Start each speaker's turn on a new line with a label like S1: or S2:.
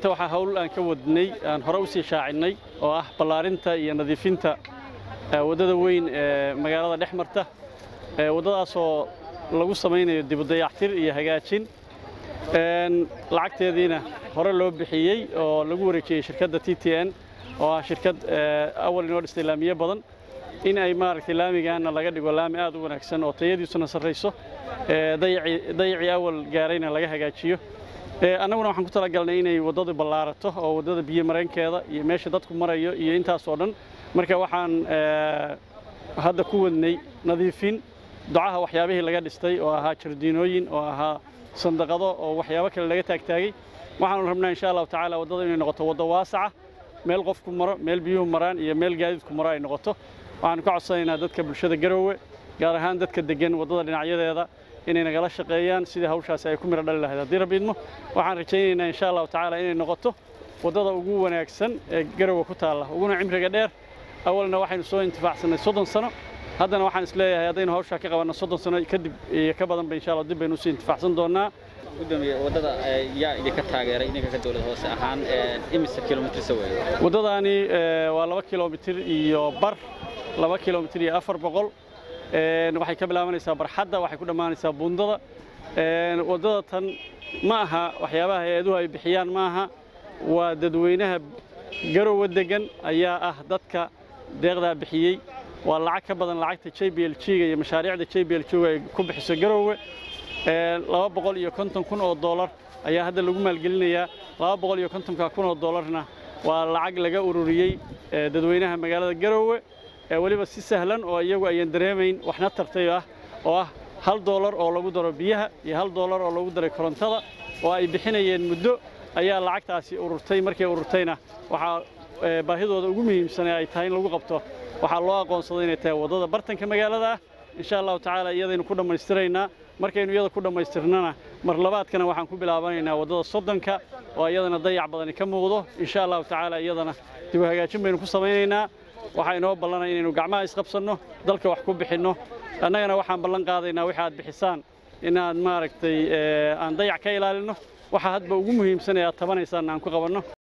S1: maanta waxaa hawl aan ka wadnay aan hore u sii shaacinnay oo ah ballaarinta iyo nadiifinta waddada weyn ee magaalada dhex marta waddadaasoo lagu samaynayo dibudayactir iyo hagaajin lacagteediina hore loo bixiyey oo lagu wareejiyey shirkadda t t n oo ah shirkad awal inoo dhistay laamiye badan in ay maaragtay laamigaana laga dhigo laami aad u wanaagsan oo tayadiisuna sarrayso dayacii awal gaarayna laga hagaajiyo annaguna waxaan ku talagalnay inay waddadu ballaarato oo waddada biyo mareenkeeda iyo meesha dadku marayo iyo intaas oo dhan marka waxaan hadda ku wadnay nadiifin ducaha waxyaabihii laga dhistay oo ahaa jardiinooyin oo ahaa sandaqado oo waxyaabo kale laga taagtaagay waxaanu rabnaa insha allahu tacaala waddada inay noqoto waddo waasaca meel qofku maro meel biyuhu maraan iyo meel gaadiidku maro ay noqoto waxaanu ka codsanaynaa dadka bulshada garoowe gaar ahaan dadka deggan waddada dhinacyadeeda inay nagala shaqeeyaan sidii hawshaasi ay ku miro dhali lahayd haddii rabbi idmo waxaan rajaynaynaa insha allahu tacaala inay noqoto waddada ugu wanaagsan ee garoowe ku taalla uguna cimriga dheer awalna waxaynu soo intifaacsanay soddon sano haddana waxaan is leeyahay haddaynu hawshaa ka qabanno soddon sano kadib iyo ka badanba insha allah dib baynu usii intifaacsan doonnaa
S2: gudoomiye waddada yaa idinka taageeray idinka ka dowlad hoose ahaan imise kilomitirsa weeye
S1: waddadaani waa laba kilomitir iyo bar laba kilomitir iyo afar boqol waxay ka bilaabanaysaa barxadda waxay ku dhammaanaysaa buundada waddada tan ma aha waxyaabaha hay-aduhu ay bixiyaan ma aha waa dadweynaha garowe deggan ayaa ah dadka deeqdaa bixiyey waa lacag ka badan lacagta j b l g-ga iyo mashaariicda j b l g-ga ay ku bixiso garowe laba boqol iyo konton kun oo doolar ayaa hadda lagu maalgelinayaa laba boqol iyo kontonka kun oo doolarna waa lacag laga ururiyey dadweynaha magaalada garowe weliba si sahlan oo iyagu ayan dareemayn waxna tartay ah oo ah hal doolar oo lagu daro biyaha iyo hal doolar oo lagu daray korontada oo ay bixinayeen muddo ayaa lacagtaasi ururtay markay ururtayna waxaa baahidooda ugu muhiimsan ee ay tahay in lagu qabto waxaa loo aqoonsaday inay tahay waddada bartanka magaalada ah insha allahu tacaala iyadaynu ku dhammaystiraynaa markaynu iyada ku dhammaystirnana mar labaadkana waxaan ku bilaabanaynaa waddada soddonka oo iyadana dayac badani ka muuqdo insha allahu tacaala iyadana dib u hagaajin baynu ku samaynaynaa waxaa inoo ballanaya inaynu gacmaha isqabsanno dalka wax ku bixinno annagana waxaan ballan qaadaynaa wixi aad bixisaan inaad maaragtay aan dayac ka ilaalinno waxa hadba ugu muhiimsan ee aad tabanaysaan aan ku qabanno